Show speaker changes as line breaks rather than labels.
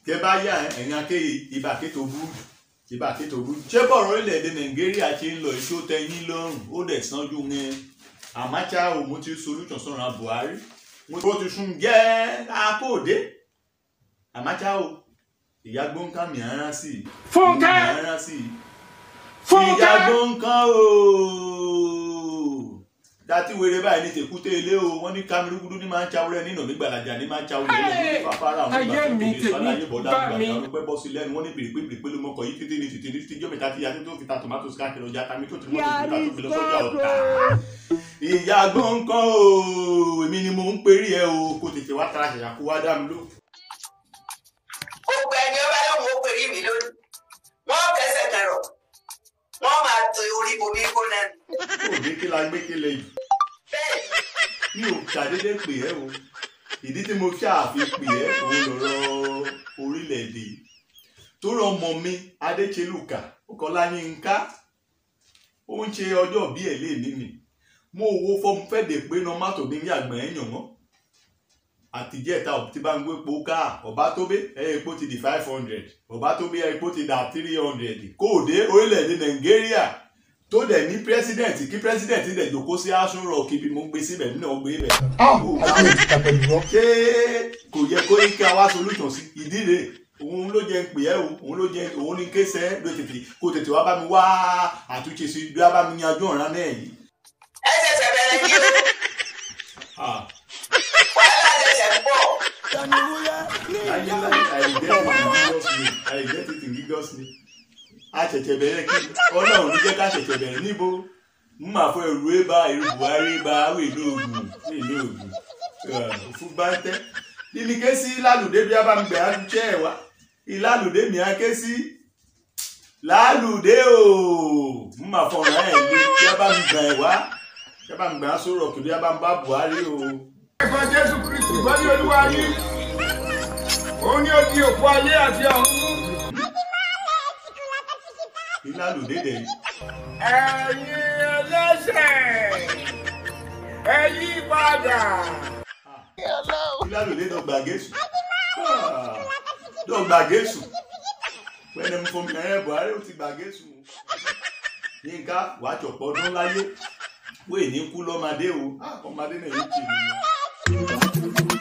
kẹ bá yà ẹ̀yìn akéyì ibà kéto búrú ibà kéto búrú ṣé bọ̀rọ̀ orílẹ̀-èdè nàìjíríà ṣe ń lọ èso tẹ̀yìn lọ́rùn ó dẹ̀ sanjú ní àmáchá òmù ti solution sọ̀rọ̀ buhari mo ti sún jẹ́ akóòdé àmáchá o ìyá gbóǹkà mìíràn sí i
Fúnkẹ́!
mìíràn sí i ìyá
Fúnkẹ́!
gbóǹkà o dátí wèrè báyìí ní tèkúté ilé o wọn ní kamirugudu ní máa ń cháwúrẹ́ nínú nígbàlajà ní máa ń cháwúrẹ́
Ẹ̀,
ní fàfárà àwọn
ayé
ìgbà tó
mi
lè
tèmi
sọ láyé bọ̀dá
bá
àgbà
mi.
àwọn ọlọ́pẹ́ bọ́ sí lẹ́nu wọn ní bèrèpé bèrèpé ló mọkọ̀ yìí títí ní títí ní títí jọ́mẹ̀ta tí yàtọ̀ tó fi ta tomatoes káàkiri ọjà tàmí tó ti mọ́tò tó ta tó fi lọ sọ́jà ọ̀tá. ìyá gbọ̀ǹkan o èmi ni mò ń perí ẹ o kò tètè wá tara ṣẹ̀ṣà kó wá dá mi ló.
gbogbo ẹni ọba lóun ó pèrè mí lónìí wọn kẹsẹ̀ kẹrọ wọn máa to orí bomi gbóná ni.
kò ní kí la gbé kí lè yìí
bẹ́ẹ̀ ni
mi ò ṣàdédé pè ẹ́ o ìdí tí mo ṣáàfi pè ẹ́ òun lọ̀rọ̀ orílẹ̀-èdè yìí tó rọ ọmọ mi adéṣelùkà ọkọláyínká ó ń ṣe ọjọ́ bí ẹ̀ lé mi mi mo wo fọ́ọ̀mù fẹ́ẹ̀dẹ̀ pé nọ́mátò mi ní àgbọ̀n ẹ̀yàn mọ́ àtijẹ́ta tí bá ń gbé epo ká ọba tó bé ẹ̀ epo ti di five hundred ọba tó bé epo ti da three hundred kóòdé orílẹ̀-èdè nàìjíríà tó dẹ̀ ní president kí president dẹ̀ jókòó sí aṣọ rock ibi mo gbé síbẹ̀ nínú ọgbẹ́ ibẹ̀.
ayé ti ta pẹ̀lú rọ.
ṣé kò yẹ kó yí ká wá solution sí ìdí rẹ̀ òun ló jẹ́ ń pè ẹ́ o òun ló jẹ́ òun ní kéṣẹ́ ló tètè kó tètè wá bá mi wá àtúnṣe sí bí wá bá mi yanjú ọ̀ràn náà yìí.
ẹ ṣẹ̀ṣẹ̀ bẹ̀rẹ̀ kí o
Ah,
wàhálà ṣẹ̀ṣẹ̀ ń bọ̀.
ayé láyé I get it in Jesus name I get it in Jesus name. a ṣẹ̀ṣẹ̀ bẹ̀rẹ̀ kí ọlọ́run ní jẹ́ ká ṣẹ̀ṣẹ̀ bẹ̀rẹ̀ níbo n máa fọ ẹrù ébà ẹrù buhari bá àwọn èlò ògùn èlò ògùn fún báńtẹ́ níbi ké sí lálùdé bí abámugbẹ̀ á jẹ́ ẹ̀wá ìlálùdé mi á ké sí lálùdé o n máa fọ ọ̀ràn ẹ̀ lé bí abámugbẹ̀ ẹ̀wá bí abámugbẹ̀ á sọ̀rọ̀ kí bí abámugbà buhari o.
Ẹ̀fọ́ Jésù Kristi gbọ́dọ̀ olúwa yín. Òun ni ó di òkú ayé àti ọ̀run mú.
ìlálùdé dẹ̀ yìí.
Ẹ̀yin ẹlẹ́ṣẹ̀. Ẹ yí padà.
ìlàlùdé dọ̀gba gẹ̀ẹ́sù dọ̀gba gẹ̀ẹ́sù pẹ̀lẹ́ ń fọmi ẹ̀ buhari ó ti gbà gẹ̀ẹ́sù yínká wàá jọ̀pọ̀ ọdún láyé wéè ní kú lọ́mọdé o Ah, ọmọdé náà yóò tì mí.